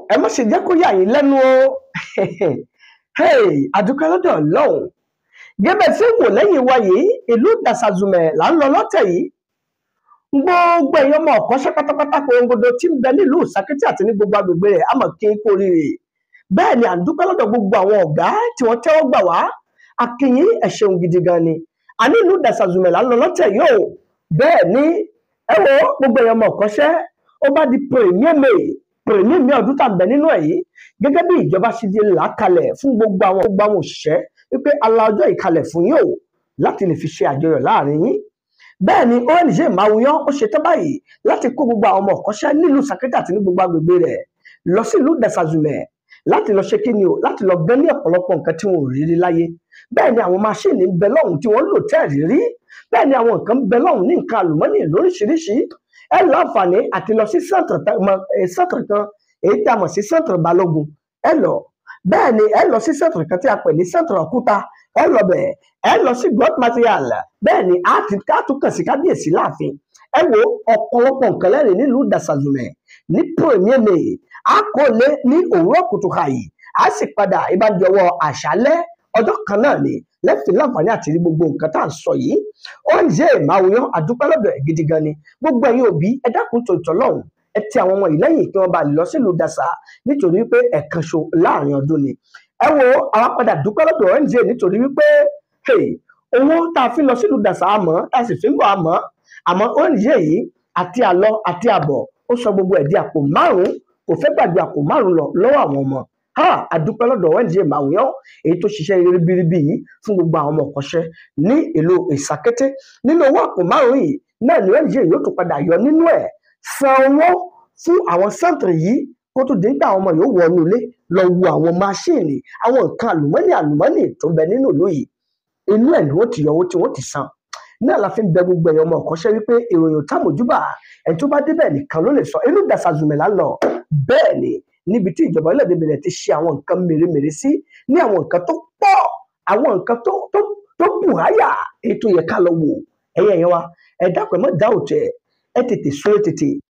ẹ má ṣe jẹ́ kó yà yín lẹ́nu o hey àdúpẹ́ lọ́dọ̀ ọlọ́run gẹ́gẹ́ tí wò lẹ́yìn wa yìí ìlú dàsàzùmẹ̀ là ń lọ lọ́tẹ̀ yìí gbogbo èèyàn ọmọ ọ̀kọ́ṣẹ́ pátápátá korongodo tí ń bẹ nílùú Sàkítì àti ní gbogbo agbègbè rẹ̀ àmọ̀ kí n kú oríire bẹ́ẹ̀ ni à ń dúpẹ́ lọ́dọ̀ gbogbo àwọn ọ̀gá tí wọ́n tẹ́wọ́ gbà wá akínyìn ẹ ṣeun gidi gan ni àní ìlú dàsàzùmẹ̀ là ń lọ lọ́tẹ̀ yìí o bẹ́ẹ̀ ni ẹ wo gbogbo èèyàn ọmọ ọ̀kọ́ṣẹ́ ó bá di premier may premier may ọdún tá à ń bẹ nínú ẹ̀ yìí gẹ́gẹ́ bí ìjọba ṣe di là kalẹ̀ fún gbogbo àwọn gbogbo àwọn òṣìṣẹ́ wípé ala ọjọ́ ìkalẹ̀ fún yín o láti lè fi ṣe àjọyọ̀ láàrin yín bẹ́ẹ̀ ni ONG Mawuyan ó ṣetán báyìí láti kó gbogbo àwọn ọmọ ọ̀kọ́ṣẹ́ nílùú Sàkítì àti ní gbogbo agbègbè rẹ̀ lọ sí ìlú Dàsàzùmẹ̀ láti lọ ṣe kíni o láti lọ gbẹ́ ní ọ̀pọ̀lọpọ̀ nǹkan tí wọn ò rí rí láyé bẹ́ẹ̀ ni àwọn máṣíìnì ń bẹ lọ́hùn tí wọ́n ń lò tẹ́ẹ̀rí rí bẹ́ẹ̀ ni àwọn nǹkan ń bẹ lọ́hùn ní nǹkan àlùmọ́nì lóríṣiríṣi ẹ láǹfààní àti lọ sí sẹ́ǹtìrì kan èyí tí a mọ̀ sí sẹ́ǹtìrì balógun ẹ lọ bẹ́ẹ̀ ni ẹ lọ sí sẹ́ǹtìrì kan tí a pè ní sẹ́ǹtìrì òkúta ẹ lọ bẹ̀ ẹ lọ sí blood material bẹ́ẹ̀ ni a ti ká tún kàn sí kábíyèsí láàfin ẹ wo ọ̀pọ̀lọpọ̀ nǹkan lẹ́rìn nílùú Dàsàzùmẹ̀ ní premier may a kò lé ní òwúrọ̀ kùtù hàyè a sì padà ìbájọwọ́ àṣálẹ́ ọjọ́ kan náà ni lẹ́fìn láǹfààní àti rí gbogbo nǹkan tá à ń sọ yìí ONG Mawuyan àdúpẹ́ lọ́dọ̀ ẹ̀ gidi gan ni gbogbo ẹ̀yin òbí ẹ dákun tòótọ́ lọ́hùn ẹ ti àwọn ọmọ yìí lẹ́yìn kí wọ́n bá lè lọ sílùú Dàsà nítorí pé ẹ̀kan ṣo láàrin ọdún ni ẹ wo àwọn padà dúpẹ́ lọ́dọ̀ ONG nítorí wípé owó tá a fi lọ sílùú Dàsà àmọ́ tá a sì fi ń bọ̀ àmọ́ àmọ́ ONG yìí àti àlọ àti àbọ̀ ó sọ gbogbo ẹ̀ di àpò márùn-ún kò fẹ́ gbàgbé àpò márùn-ún lọ lọ́wọ́ àwọn ọmọ ha àdúpẹ́ lọ́dọ̀ ONG Mawuyan èyí tó ṣiṣẹ́ ribiribi yìí fún gbogbo àwọn ọmọ ọ̀kọ́ṣẹ́ ní ìlú Ìsàkété nínú owó àpò márùn-ún yìí náà ni ONG yóò tún padà yọ nínú ẹ̀ san owó fún àwọn sẹ́ǹtìrì yìí kó tó dé nígbà àwọn ọmọ yóò wọnú ilé lọ wo àwọn máṣíìnì àwọn nǹkan àlùmọ́nì àlùmọ́nì tó ń bẹ nínú ìlú yìí inú ẹ̀ ni wọ́n ti yọ owó tí wọ́n ti san náà la fi ń bẹ gbogbo ẹ̀yọ́ ọmọ ọ̀kọ́ṣẹ́ wípé ìròyìn támójúbà ẹni tó bá débẹ̀ nìkan ló lè sọ inú Dàsàzùmẹ̀ là ń lọ bẹ́ẹ̀ ni níbi tí ìjọba orílẹ̀-èdè Benin ti ṣe àwọn nǹkan mèremère sí ní àwọn nǹkan tó pọ̀ àwọn nǹkan tó tó tó bùháyà ètò yẹ ká lọ wò ẹ̀yẹ yẹn wa ẹ dákun ẹ mọ́ dá òtẹ̀ ẹ tètè sórí tètè